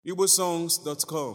igbosongs.com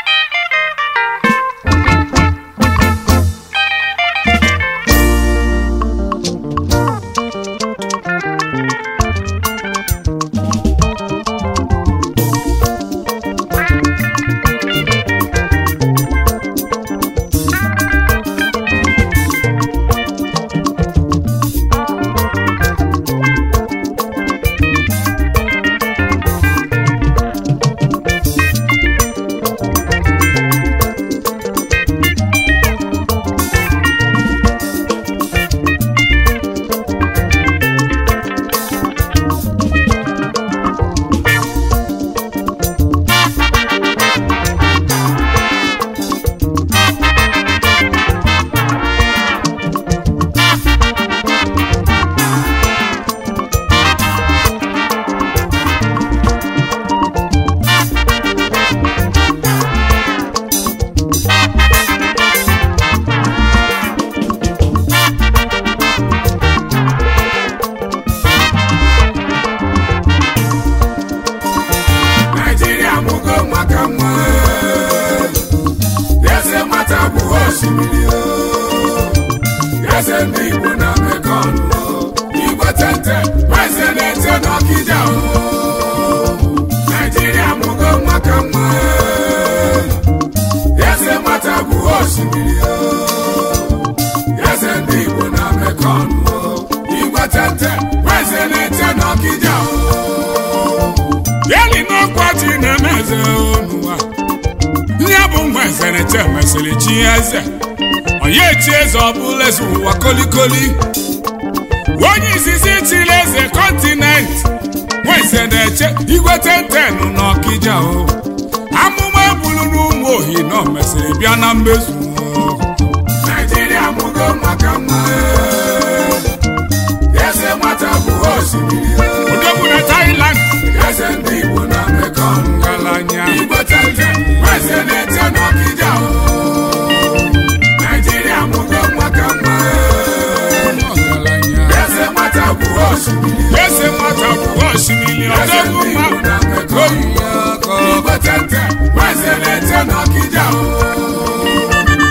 naijiria mụgo maka nwa eze nwata bụ osimiri o. eze ndị igbo na mekọn igwe tete eze na-ete n'ọkịja o. naijiria mụgo maka nwa eze nwata bụ osimiri o. eze ndị igbo na mekọn igwe tete eze na-ete n'ọkịja o. yeli n'ọkwa ji na-eme eze n'ụwa ihe bụ nwa eze na-eche mesịrị chi eze onye chi eze ọbụla eze ụwa kolikoli onye izizi chiri eze kọntinent nwa eze na-eche igwe tentenu n'ọkịja o amụma ebulu n'ụmụ ohi na o mesịrị bịa na mmezu naijiria mụgo maka nwa eze nwata bụ osimiri odogwu na Thailand eze ndị Igbo na Mekong ngalanya Igbo tete eze na-ete n'ọkịja o Naijiria mụgo maka nwa eze nwata bụ osimiri eze nwata bụ osimiri odogwu ma Igbo tete eze na-ete n'ọkịja o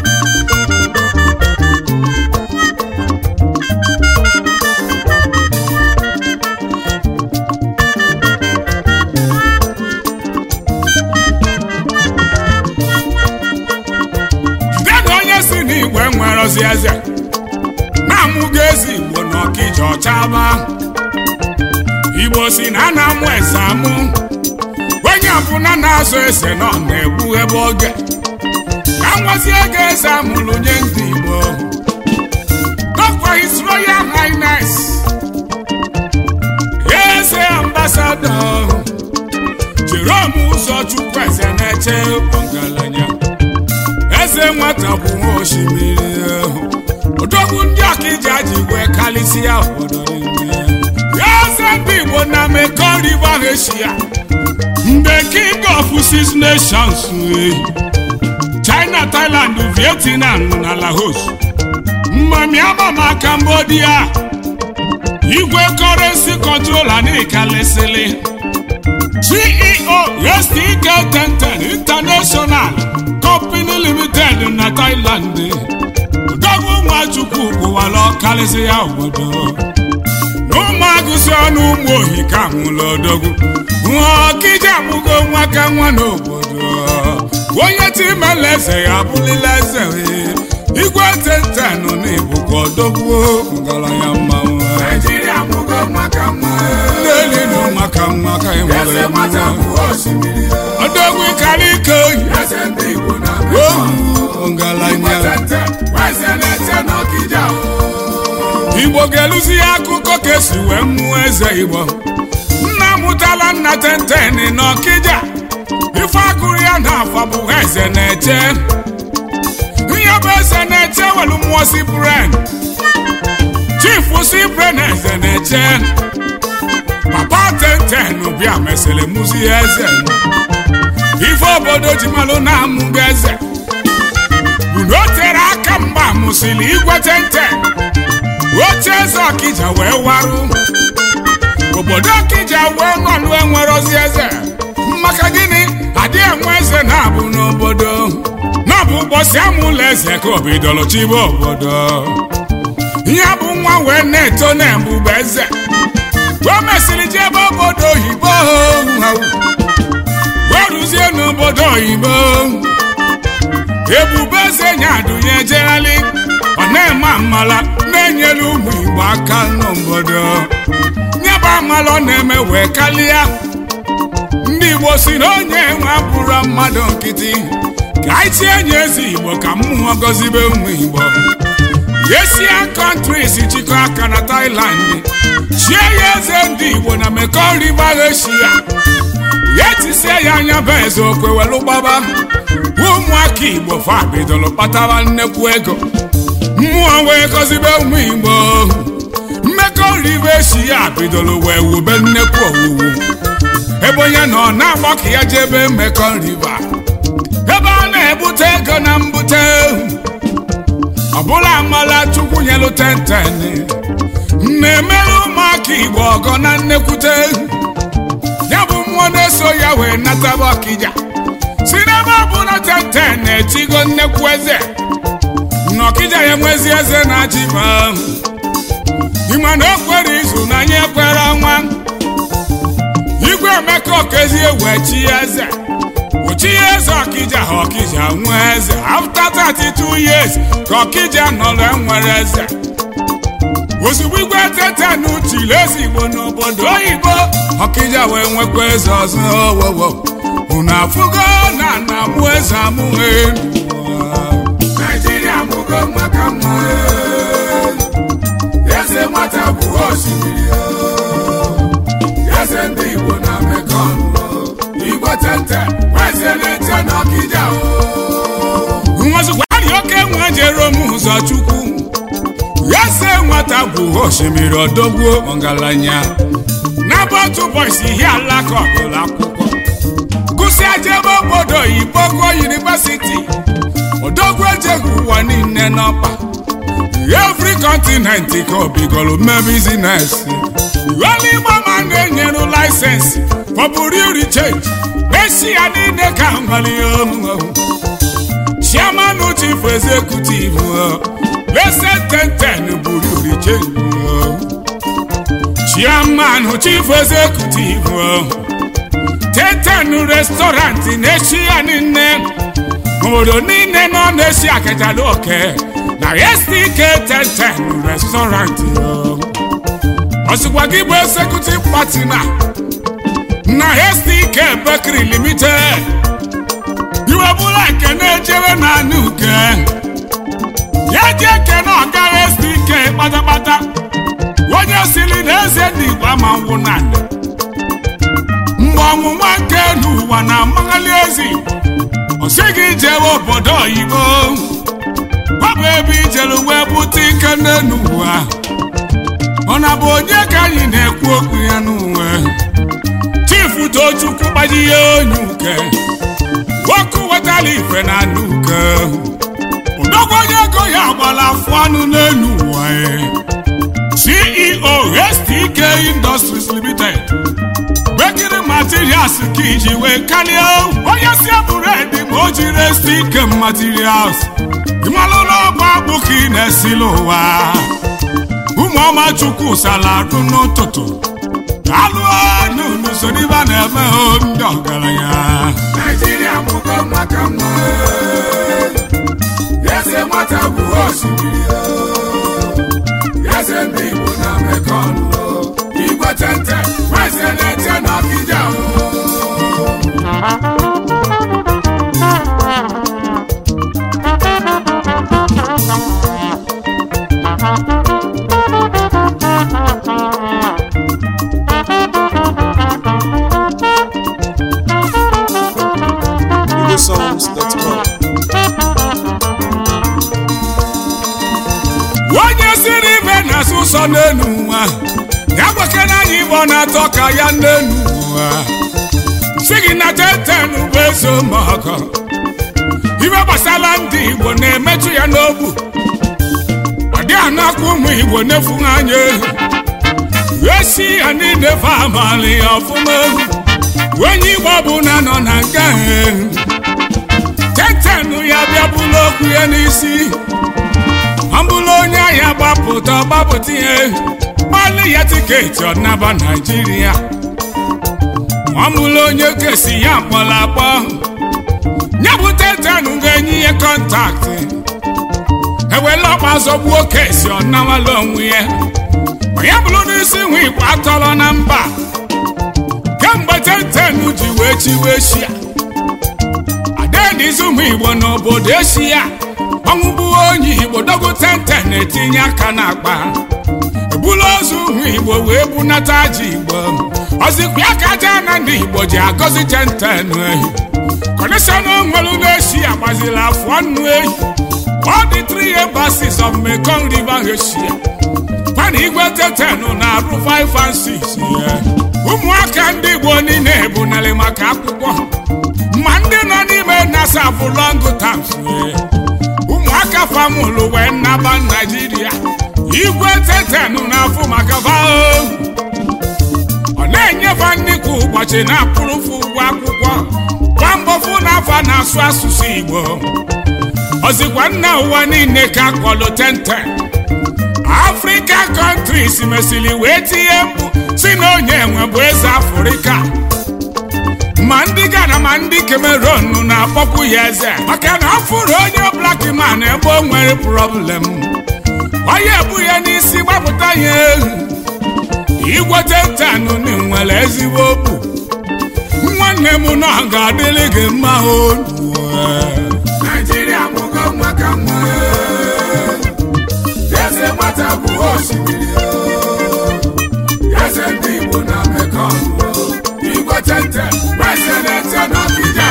Dịka onye si n'igwe nwere ozi eze na-amụgo ezi igbo n'ọkịja ọchaba igbo si na a na-amụ eze amụ onye ọbụla na-azụ eze nọ na-egbu ebe oge ka nwazi ego eze amụrụ nye ndị igbo Dọkwa His Royal Highness eze ambasadọ Jerome Ụzọchukwu eze na-eche ọgaranya eze nwata bụ nwa osimiri ahụ odogwu ndị ọkịja ji wee kalịsịa obodo niile eze ndị igbo na Mekong River Asia mgbe king of six nations eh, china thailand vietnam na laos mmamiama ma cambodia igwe currency controller n'ịkalịsịlị ceo stk tenten international company limited na thailand odogwu nwachukwu bụwala ọkalịsị ya obodo n'ụmụagụsị ọnụ ụmụ ohi ka nwụrụ odogwu nwa ọkịja amụgo nwa ka nwa n'obodo onye timela eze ya abụlila eze ee. igwe tentenụ na ibukwa odogwu ngaranya mmanwụ naijiria amụgo nwa ka nwa n'eli na nwa ka nwa ka enwere odogwu ịkara ike oyi ohu ngaranya igbo ga-eluzi ya akụkọ ka esi wee mụọ eze igbo nna mụtala nna tenten n'ọkịja ife agụrụ ya n'afọ bụ eze na-eche ihe bụ eze na-eche welu mmụọ sipren chifu sipren eze na-eche papa tenten bịa mesịrị mụzi eze ife obodo ji malụ na-amụgo eze bụ na o tere aka mgba mụsịrị igwe tenten oche eze ọkịja wee warụ obodo ọkịja wee nọlụ enwere ozi eze maka gịnị adị eze na-abụ n'obodo na-abụ ụbọchị amụla eze ka obidoro chibe obodo ihe bụ nwa wee na-eto na-ebube eze o mesịrị jebe obodo oyibo wee ruzie n'obodo oyibo ebube eze nyadụnye ejegharị ọ na-eme amala na-enyere ụmụ igbo aka n'obodo nyebe amala ọ na-eme wee kalịa ndị igbo si na onye nwe bụrụ mmadụ nkịtị ka anyị tie nye eze igbo ka mmụọ gọzibe ụmụ igbo yesia kọntris chịkọ aka na Thailand chie ya eze ndị igbo na Mekong River Asia ya tisie ya anya bụ eze okwe welu gbaba ụmụaka igbo fa bidoro kpatara nnekwu ego mmụọ wee gọzibe ụmụ igbo Mekong River Asia bidoro wee wube nnekwu owuwu ebe onye nọ na-agbakọ ya jebe Mekong River ebe a na-ebute ego na mbute ọbụla amala chukwu nyelu tenten na-emere ụmụaka igbo ọgọ na nnekwute ya bụ mmụọ na-eso ya wee nataba ọkịja si n'ebe ọbụla tenten na-echigo nnekwu eze na ọkịja ya nwezi eze na-achị ma ịma na o kwere izu na anyị ekwere ọnwa igwe emeka okezie wee chi ya eze Uchi eze ọkịja ha ọkịja nwee eze after 32 years ka ọkịja nọrọ enwere eze ozugbo igwe tete n'uchiri eze igbo n'obodo oyibo ọkịja wee nwekwa eze ọzọ owowo unu afụgo na na mụ eze amụghị Naijiria mụgo maka mma eze nwata bụ osimiri eze ndị igbo na Mekong igwe tete nwazụkwari oke nwe jere m ụzọ chukwu ya se nwata bụ osimiri odogbuo ọgaranya na bọtụ bọis ihe alaka ọgụlụ akwụkwọ gụsịa jebe obodo oyibo gụọ yunivesiti odogwu ejeghi ụwa niile n'ọkpa every continent ka obigoro mee bizines iwela igbo ma na-enyere laịsensị for burial rechange Eshia niile ka nwere omume chairman chief executive blessed tenten buru riche chairman chief executive tenten restaurant n'eshia niile obodo niile nọ n'eshia kechara oke na stk tenten restaurant ọsịkwa gị bụ executive partner na stk bakery limited iwe bụla nke na-echere na anụ uke ya ji ekene ọga stk kpatakpata onye siri na eze ndị igbo ama ngwụ na mgbe ọnwụnwa nke n'ụwa na amaghali ezi ọ sịghị jewe obodo oyibo ọ bụ ebe ijere wee bute ike n'elu ụwa ọ na bụ onye ka anyị na-ekwu okwu ya n'uwe chifu tochukwu gbaji ya onye uke nwoke wetara ife na anụ uke odogwu onye ego ya gbara afọ anụ n'elu ụwa ceo stk industries limited bekiri materials ka iji wee karịa onye si eburedi ma o jiri stk materials ịmalụla ọgba akpụ ka ị na-esila ụwa ụmụọma chukwu sara arụ n'ụtụtụ alụọ n'unu so n'ibe a na-eme ndị ọgaranya Naijiria mụgo maka mma eze nwata bụ osimiri eze ndị Igbo na Mekong igwe tente eze na-eche n'Ọkịja igbosongs.com onye siri ibe na-asụ ụsọ n'elu ụwa ya gwekena anyị igbo na-atọ ka ya n'elu ụwa si gị na teten bụ eze ụmụọkọ ibe gbasara ndị igbo na-emetụ ya n'obu ọ dị anakwa ụmụ igbo na-efu anya esi ya niile fa amalị ya ọfụma onye igbo bụ na nọ na nga ya n'isi ọ bụrụ onye ahịa gbapụta gbapụta ihe gbalị ya tiketi ọnaba naijiria ọ bụrụ onye kesi ya kpọrọ akpọ nyebute tenu ga-enye ihe kọntaktị ewela ọkpa zọgbuo kesi ọnawala onwe ya onye bụrụ n'isi nwe igbo atọrọ na mba kemgbe tentenu ji wee chiwe shia adenizu ụmụ igbo n'obodo eshia ọnwụ bụ onye igbo dogo tenten na-etinye aka n'akpa ebulu ozu ụmụ igbo wee bunata ji igbo ọzikwa ya ka aja na ndị igbo ji agọzi tenten ehi kọneshọn nwere n'eshia gbaziri afọ nnu ehi all the three embassies of Mekong River Asia pana igwe tetenu na-arụ 5 and 6 ya ụmụaka ndị igbo niile ebunarị maka akwụkwọ ma ndị nọ n'ime nasa bụ long terms ụmụaka famụlụ wee naba naijiria igwe tetenu na-afụ maka vao ọ na-enyefe nnukwu ụbọchị na-apụrụfụ ụgwọ akwụkwọ kwa mbọfụ n'afọ na-asụ asụsụ igbo ọzikwa nna ụwa niile ka akpọlụ tenten african countries mesịrị wee tinye mkpu si na onye enwe bụ eze afrịka ma ndị Ghana ma ndị Cameroon na-akpọkwu ya eze maka na ọ fụrụ onye black man ebe o nwere problem onye ebu ya n'isi gbapụta ya ehu igwete ntanụ nwere ezigbo obu nwanne m na ọ ga-adịrị gị mma olu Naijiria mụgo nwa ka nwa eze nwata bụ osimiri eze ndị Igbo na Mekong igwe tente eze na-ete n'Ọkịja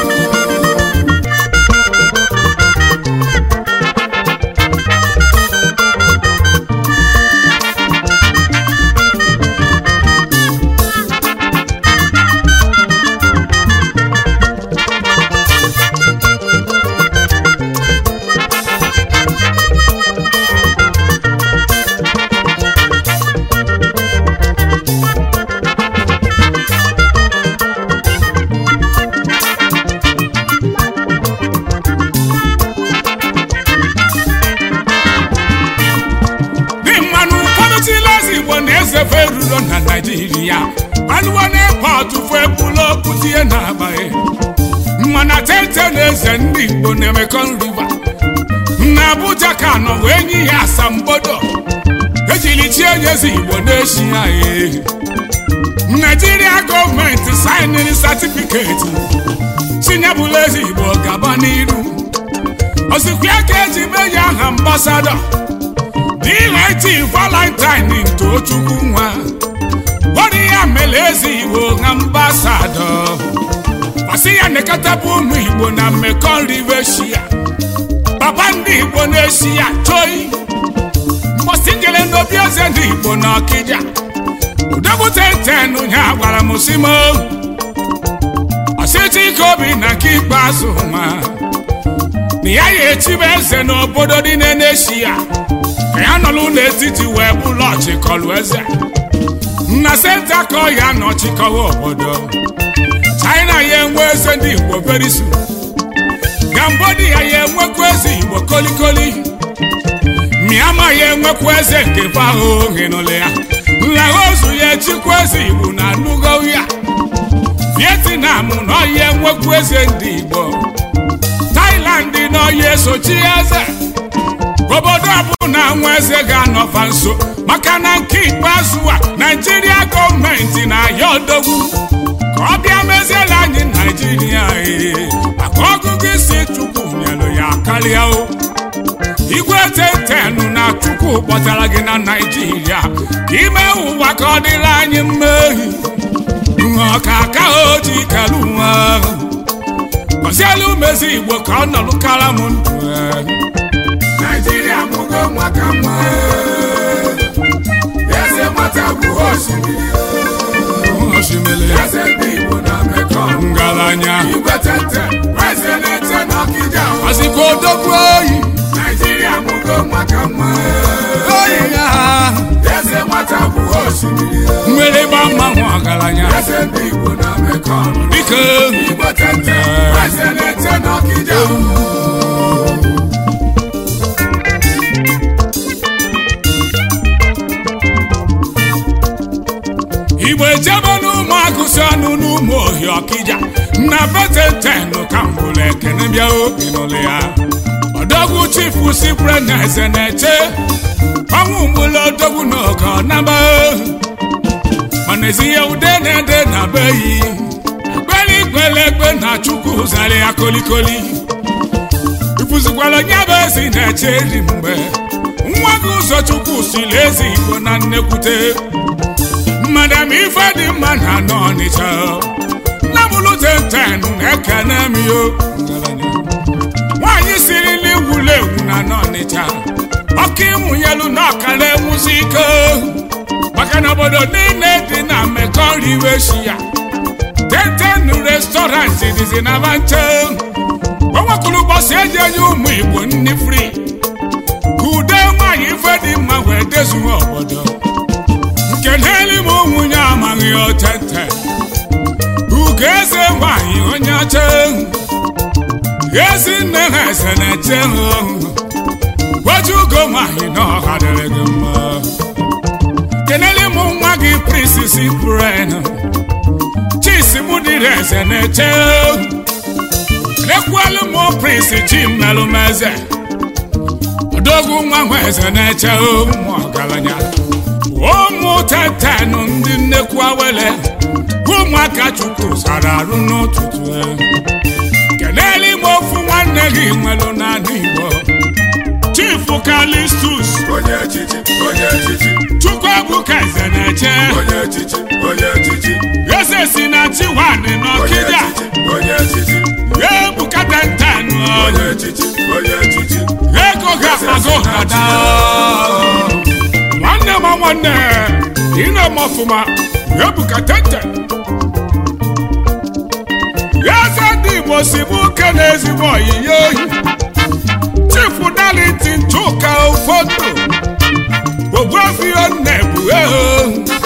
dị mmanụ ụfọdụ chilezi igbo na-ezefe erulo na naijiria alụwo n'epọtụ fụ ebula okwuzie n'abalị mana tete na eze ndị igbo na Mekong River na abuja ka nọ wee nye ya asambodo ejiri chie nyezi igbo na-eshi ya ehi naijiria gọọmenti sainiri satifiketi chinyebụla eze igbo gaba n'iru ozikwa ka eji mee ya aha ambasadọ dịleti valentine ntochukwu nwa bọrọ ya mere eze igbo na ambasadọ pasi ya nekọtabụ ụmụ igbo na Mekong River Shia papa ndị igbo na-eshi ya choi mgbọsi jere n'obi eze ndị igbo na ọkịja udobute tenu ya gwara m si m ọsịchị ike obi na nke ikpeazụ nwa na ya ya echibe eze n'obodo dị na-eneshi ya ka ya nọlụ n'etiti wee bụlụ ọchịkọlụ eze na senta ka ọ ya nọchikọwa obodo china ya enwe eze ndị igbo very soon Cambodia ya enwekwa eze igbo kolikoli Myanmar ya enwekwa eze nke fahụ hinụlụ ya Laosu ya echikwa eze igbo na nugo ya Vietnam na ọya enwekwa eze ndị igbo Thailand na ọya esochi eze obodo ọbụla nwa eze ga-anọfa nso maka na nke ikpeazụ a Naijiria gọọmenti na-aya odogwu ka ọ bịa meziela anyị Naijiria ee maka ọgụgụ isi Chukwu nyelu ya karịa o igwe tetenu na Chukwu kpọtara gị na Naijiria ka ime ụwa ka ọ dịrị anyị mmehie ọka aka o ji kelu nwa ahụ gọzielu mezi Igbo ka ọ nọlụkara m ndụ ee. Naijiria mụgo nwa ka nwa eze nwata bụ osimiri osimiri eze ndị Igbo na Mekong ngaranya igwe tente eze na-ete n'Ọkịja ọzikwa odogwu oyi Naijiria mụgo nwa ka nwa oyi ya eze nwata bụ osimiri mmiri gba mmanwụ ọgaranya eze ndị Igbo na Mekong dike igwe tente eze na-ete n'Ọkịja na beteten ka m bụrụ ekene bịa obi n'ụlọ ya ọdọgwu chifu si bụrụ na eze na-eche ọnwụ mgbụlụ odogwu n'oge ọnaba mana ezi ya ude na-ede na be yi ekpere ikpele ekpe na chukwu zara ya kolikoli ifụzikwala nya bụ ezi na-eche eri mgbe nwa gị ụzọ chukwu siri ezi igbo na nnekwute madam ife dị mma na anọ ọnịcha nna m lutenten na-ekene m yo nwaanyị siri n'iwulu ewu na anọ ọnịcha ọkụ ịmụnyelu n'ọkara enwuzi ike maka na obodo niile dị na mmekọ riwe shi ya tenten restọrantị dịzi na banche o nwekwuru ụbọchị eji enye ụmụ igbo nni fri ka ude nwaanyị ife dị mma wee dezuo obodo nke n'elu m nwunye amaghị otete ugo eze nwaanyị onye ọcha ezi nne ha eze na-eche ha gwaji ugo nwaanyị na ọha dịrị gị mma kenele m nwa gị prisisi pren chisi mụ dịrị eze na-eche lekwelu m prins chi mmelụ m eze odogwu nwa nwa eze na-eche ụmụ ọgaranya ụmụ tetenụ ndị nnekwu awele ụmụaka chukwu sara arụ n'ụtụtụ kenele m ofu nwanne gị nwelụ n'ala igbo chifu kalistus onye echichi onye echichi chukwuebuka eze na-eche onye echichi onye echichi eze si na chiwadị onye n'ọkịja echichi onye echichi ebuka tentenụ onye echichi onye echichi ego ga-akpago hada nwanne ma nwanne ine m ọfụma ebuka tenten eze ndị igbo si bụ oke na ezigbo oyiyi oyi chifu dalitin chuka ụfọdụ ogbuefio nnebu eho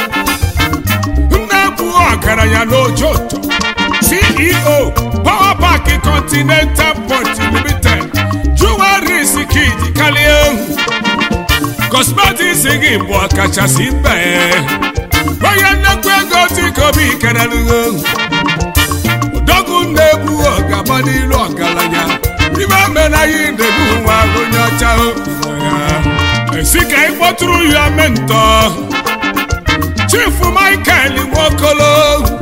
nnebu ọgaranya n'ojoto ceo power park continental port limited jewelries kid karịa ehu cosmetics gị bụ ọkachasị mbe onye nnekwu ego tikobi kerelugho odogwu na-ebu ọgaba n'ilu ọgaranya ime menaghị na-ebu nwa onye ọcha esi ka ị kpọtụrụ ya mentọ chifu michael nwokolo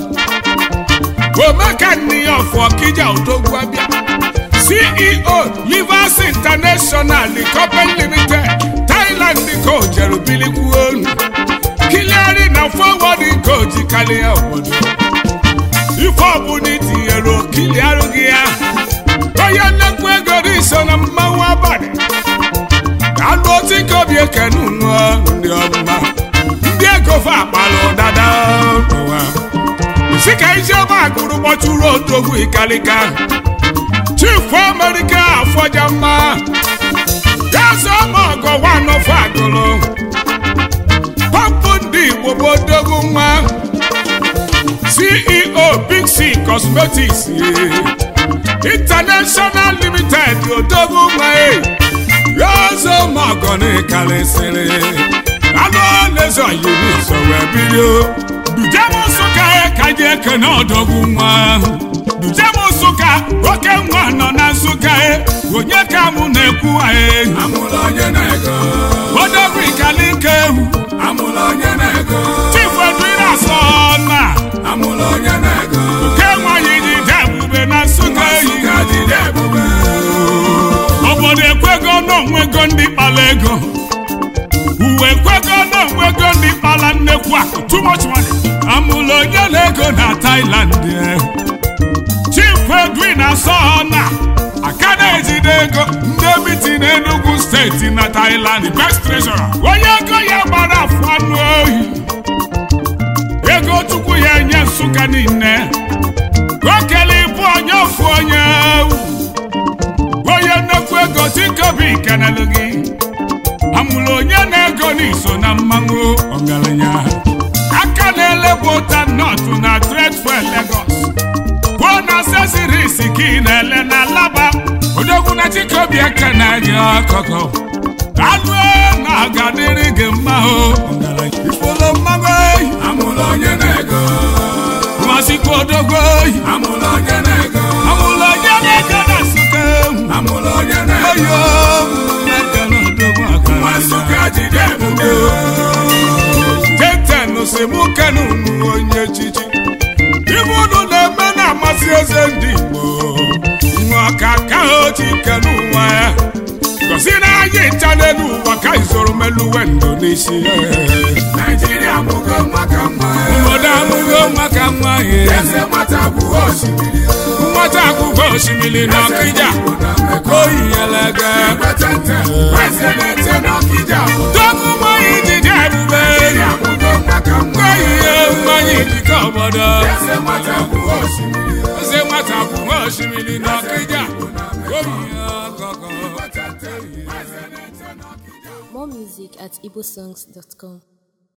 omekaniyọfụ ọkija odogwu abịa ceo livers international company limited thailand ka o jere bilikwuo olu kiliari na forward ka o ji karịa obodo ife ọbụla itinyere okili arụ gị ya onye nnekwu ego dị so na mmanwụ abalị alụ otu ka obi ekene unu ndị ọma ndị ego fa akpala ụdada ụwa si ka isi ọma agụrụ kpọtụrụ odogwu ikalika chifu amerika afọja mma gaza ọma ọgọ wanọfọ agụrụ pọmpụ ndị igbo bụ odogwu nwa ceo big c cosmetics international limited odogwu nwa gaza ọma ọgọ na-ekarịsịrị anụ na-ezo yiri so wee birio dujem nsụka ka ji ekene ọdọgwu nwa dujem nsụka oke nwa nọ na nsụka onye ka mụ na-ekwu anyị amụla onye na-ego odogwu ikalike ewu amụla onye na-ego chifedụire asọ na amụla onye na-ego ke nwanyị ji de ebube na nsụka eyi Nsụka dịrị ebube obodo ekwego n'onwego ndị kpara ego uwe ekwego n'onwego ndị kpara nnekwu akụ too much money amụla onye na-ego na Thailand eh. Chief Edwin Asọna aka na-ejide ego ndị biti n'Enugu steeti na Thailand best treasurer onye ego ya gbara afụ anụ ohi ego chukwu ya enye Nsụka niile okele ịbụ onye ofu onye ewu onye nnekwu ego tikobi kenelu gị amụrụ onye na-ego n'iso na mmanwụ ọgaranya aka na-elebu ụta nọtụ na tredfe Lagos kwuo na sesiris ka ị na-ele na laba odogwu na chikobi ekene gị ọkọkọ anụ na ọgadịrị gị mma o ọgaranya ifolo mmanwụ eyi amụla onye na-ego masikwa odogwu oyi amụla onye na-ego unu jeten si mụ kenu unu onye echichi ibe unu na-eme na-amasị eze ndị igbo nwa ka ka oji kenu nwa ya gosi na anyị ncha n'elu ụwa ka izoro meluwe ndo n'isi Naijiria mụgo maka mma obodo amụgo maka nwa ya eze nwata bụ osimiri nwata akwụkwọ osimiri na ọkịja oyinyelege Igwetente eze na-eche n'Ọkịja tọkụ mmanya ijiji ebube Naijiria mụgo maka mma oyiye mmanya ijike obodo eze nwata bụ osimiri eze nwata akwụkwọ osimiri na ọkịja oyiye ọkọkọ Igwetente eze na-eche n'Ọkịja More music at igbosongs.com.